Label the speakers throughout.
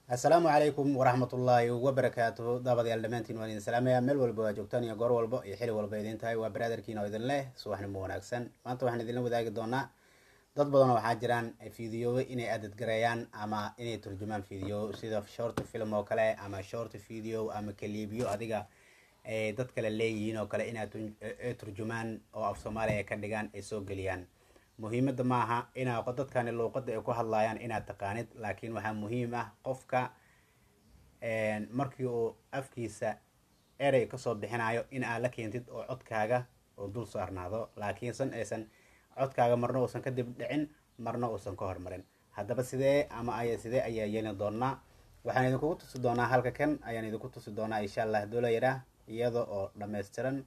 Speaker 1: assalaamu calaykum waraxmatullaahi wabarakaatuhu daabadayaal dhammaantiin waan idin salaamayaa meel walba waa joogtaan iyo goor walba iyo xili walba idin tahay waa baraadarkiin oo idin leh subaxnimo wanaagsan maanta waxaan idinla wadaagi doonaa dad badanoo waxaa jiraan fideoba inay adadgareeyaan ama inay turjumaan video sida short film oo kale ama short video ama kaliibyo adiga ay dad kale leeyihiin oo kale inaad turjumaan oo af soomaaliya ka dhigaan ay soo geliyaan muhiimada maaha inaa dadkani luuqada ay ku hadlayaan inaad taqaanid laakiin waxaa muhiim ah qofka markii uu afkiisa erey kasoo bixinayo in aad la keentid oo codkaaga oo dul saarnaado laakiinsan aysan codkaaga marna uusan kadib dhicin marna uusan ka hormarin haddaba sidee ama ay sidee ayaa yeeli doonaa waxaan idinkugu tusi doonaa halka kan ayaan idinku tusi doonaa insha allah doolayara iyada oo dhammaystiran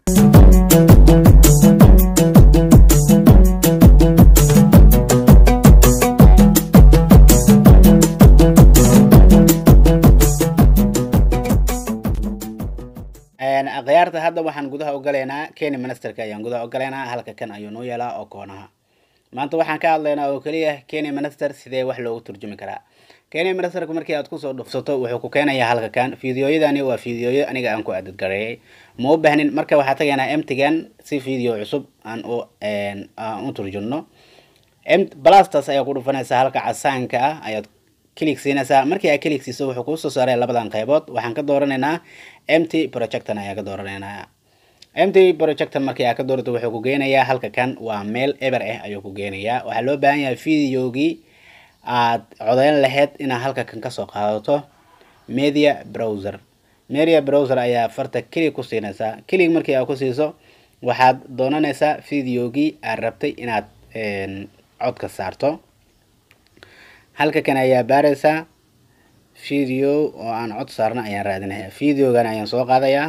Speaker 1: khiyaarta hadda waxaan gudaha ogalaynaa kenya ministerka ayaan gudaha ogalaynaa halka kan ayuu noo yeelaa oo koonaha maanta waxaan ka hadlaynaa oo keliya kenya minister sidee wax loogu turjumi karaa kenya ministerka markii aad kusoo dhufsato wuxuu ku keenayaa halka kan fideoyadani waa fideoyo aniga aan ku adadgareeyay ma u baahnin marka waxaa tagaynaa mtigan si video cusub aan u aan u turjumno blastas ayaa ku dhufanaysaa halka casaanka ah ayaad click siinaysaa markii aad click siiso wuxuu kuu soo saaray labadan qaybood waxaan ka dooranaynaa mt projectan ayaa ka dooranaynaa mt projectan markii aad ka doorato wuxuu ku geenayaa halka kan waa meel eber ah ayuu ku geenayaa waxaa loo baahan yahay videogii aad codeyn lahayd inaad halka kan kasoo qaadato media browser media browser ayaa farta click ku siinaysaa click markii aad ku siiso waxaad doonanaysaa videogii aad rabtay inaad codka saarto halka kan ayaa baaraysaa video oo aan cod saarna ayaan raadinaya videogan ayaan soo qaadayaa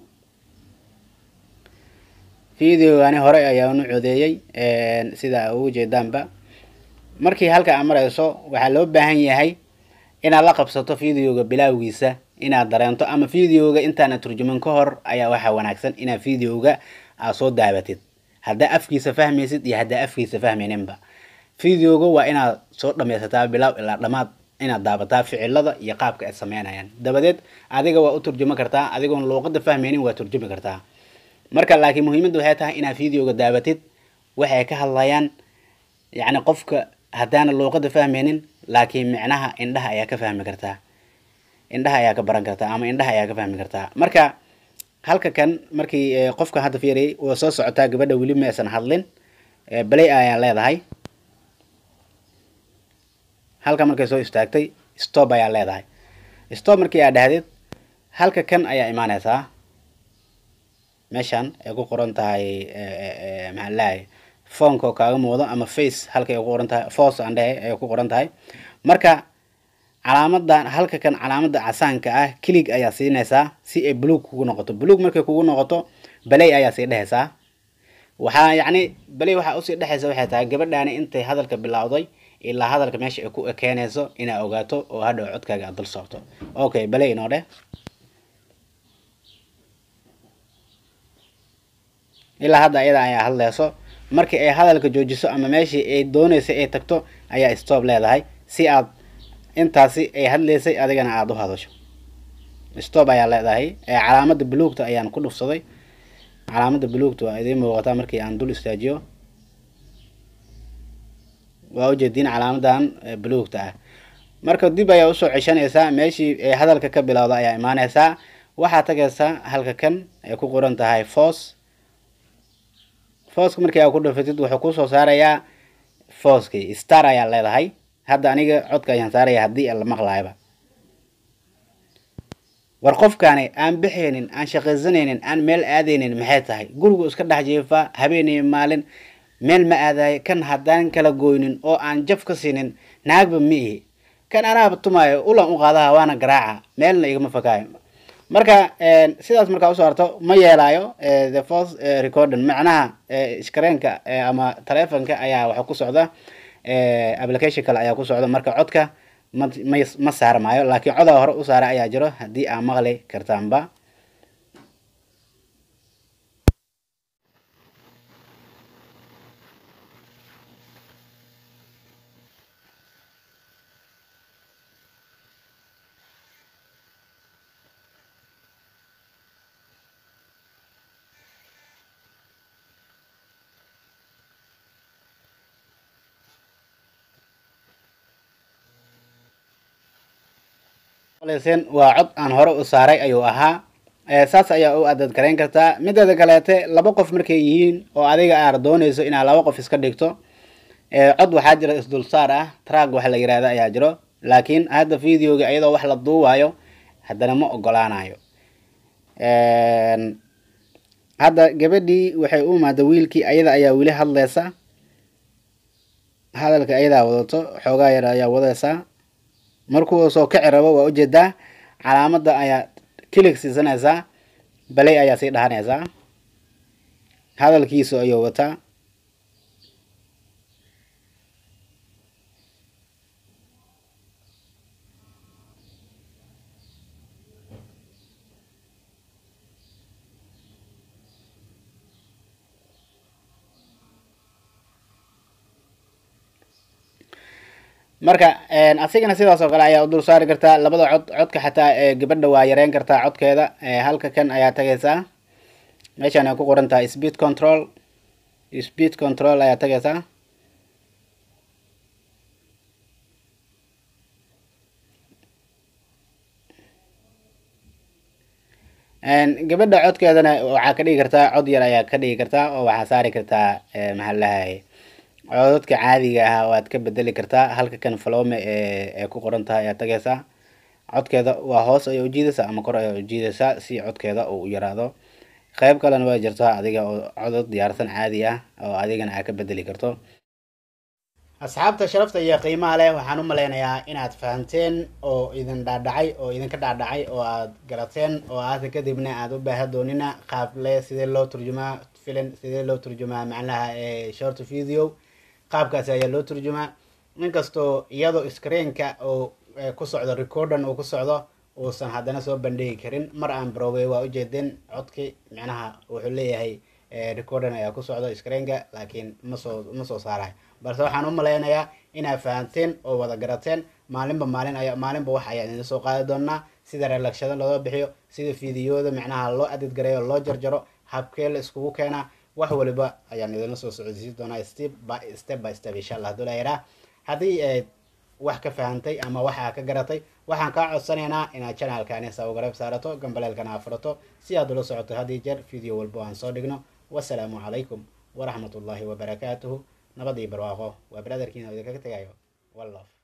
Speaker 1: videogani hore ayaan u codeeyey sida ugu jeedaanba markii halka aad marayso waxaa loo baahan yahay inaad la qabsato videoga bilaawgiisa inaad dareento ama videoga intaana turjuman ka hor ayaa waxaa wanaagsan inaad videoga aad soo daabatid haddaa afkiisa fahmaysid iyo haddaa afkiisa fahmayninba videoga waa inaad soo dhamaysataa bilaaw ilaa dhamaad inaad daabataa ficilada iyo qaabka ay sameynayaan dabadeed adiga waa u turjumi kartaa adigoon luuqada fahmaynin waa turjumi kartaa marka laakiin muhiimadda waxay tahay inaad videoga daabatid waxay ka hadlayaan yacni qofka haddaana luuqada fahmaynin laakiin micnaha indhaha ayaa ka fahmi kartaa indhaha ayaa ka baran kartaa ama indhaha ayaa ka fahmi kartaa marka halka kan markii qofka hadda fiiriyay waa soo socotaa gabadha weli ma aysan hadlin balay ayaa leedahay halka markay soo istaagtay stop ayaa leedahay stop markii aad dhahdeed halka kan ayaa imaaneysaa meeshan ay ku qoran tahay maxaa lahay foonka oo kaaga muuqdo ama face halka ay ku qoran tahay force aan dhehe ay ku qoran tahay marka calaamadan halka kan calaamada casaanka ah kilig ayaa siinaysaa si ay buluug kugu noqoto buluug markay kugu noqoto balay ayaa sii dhehaysaa waxaa yacni balay waxaa usii dhexaysa waxay tahay gabadhaani intay hadalka bilowday ilaa hadalka meesha ay ku ekeenayso inaad ogaato oo hadhow codkaaga aad dul saarto okay balay inoo dheh ilaa hadda ayada ayaa hadlayso markii ay hadalka joojiso ama meeshii ay dooneysay ay tagto ayaa stop leedahay si aad intaasi ay hadlaysay adigana aada u hadasho stop ayaa leedahay calaamada buluugta ayaan ku dhufsaday calaamada buluugta waa idiin muuqataa markii aan dul istaajiyo waa ujeediin calaamadan buluugta ah marka dib ayaa usoo ceshanaysaa meeshii ay hadalka ka bilowda ayaa imaaneysaa waxaa tagaysaa halka kan ay ku qoran tahay force forceka markii aad ku dhufatid wuxuu kusoo saarayaa forcekii star ayaa leedahay hadda aniga codka ayaan saaraya haddii la maqlaayaba war qofkaani aan bixaynin aan shaqaysanaynin aan meel aadaynin maxay tahay gurigu iska dhex jiifaa habeeniyo maalin meel ma aadayo kan haddaan kala gooynin oo aan jaf ka siinin naagba ma ihi kan anaaba tumaayo ulan u qaadaha waana garaaca meelna igama fakaayo marka sidaas markaa usoo harto ma yeelaayo the first recording macnaha skareenka ama taleefonka ayaa waxa ku socda application kale ayaa ku socda marka codka ma ma saarmaayo laakiin codaa hore u saara ayaa jiro haddii aa maqli kartaanba maqlayseen waa cod aan hore u saaray ayuu ahaa saas ayaa u adad garayn kartaa mideeda kaleete laba qof markay yihiin oo adiga aad doonayso inaad laba qof iska dhigto cod waxaa jira isdulsaar ah trag waxa la yirahda ayaa jiro laakiin hadda videoga iyadoo wax la duuwayo haddana ma ogolaanayo hadda gabadhii waxay u imaada wiilkii ayada ayaa weli hadlaysa hadalka ayadaa wadato xoogaa yar ayaa wadaysaa markuu soo kici rabo waa ujeedaa calaamada ayaa kilig siisanaysaa balay ayaa sii dhahanaysaa hadalkiisu ayuu wataa marka asigana sidaas oo kale ayaa u dul saari kartaa labada cod codka xataa gabadha waa yareyn kartaa codkeeda halka kan ayaa tagaysaa meeshaan ay ku qoran tahay speed control speed control ayaa tagaysaa gabadha codkeedana waxaa ka dhigi kartaa cod yar ayaa ka dhigi kartaa oo waxaa saari kartaa maxaa lahay codadka caadiga ah waad ka bedeli kartaa halka kan falome ee ku qoran tahay ayaa tagaysaa codkeeda waa hoos ayay ujiidaysaa ama kor ayaa ujiidaysaa si codkeeda uu u yaraado qeyb kalena waa jirtaa adiga oo codod diyaarsan caadi ah oo adigana aa ka bedeli karto asxaabta sharafta iyo qiimaha leh waxaan u maleynayaa inaad fahamteen oo idin dhaadhacay oo idinka dhaadhacay oo aad garateen oo aada kadibna aada u baaha doonina qaable sidee loo turjumaa filim sidee loo turjumaa macnaha short video qaabkaasi ayaa loo turjumaa inkastoo iyadoo screenka oo ku socdo recordan uu ku socdo uusan haddana soo bandhigi karin mar aan browey waa ujeedeen codki micnaha wuxuu leeyahay recordan ayaa ku socdo screenka laakiin masoo ma soo saarayo balse waxaan u maleynayaa inaad fahamteen oo wada garateen maalinba maalin aya maalinba wax ayaa idin soo qaadi doonaa sida relakshada looga bixiyo sida fideoyada micnaha loo adid gareeyo loo jarjaro habkee la iskugu keenaa wax waliba ayaan idinla soo socodsiin doonaa step by step by step insha allah haduu layaraa haddii aad wax ka fahantay ama waxaa ka garatay waxaan kaa codsanaynaa inaad channelkani sabgarayb saarato gambaleelkana afurato si aad ula socoto haddii jeer video walbo aan soo dhigno wasalaamu calaykum waraxmat ullaahi wabarakaatuhu nabadii barwaaqo waa brotherkiina idinkaga tegayo wallof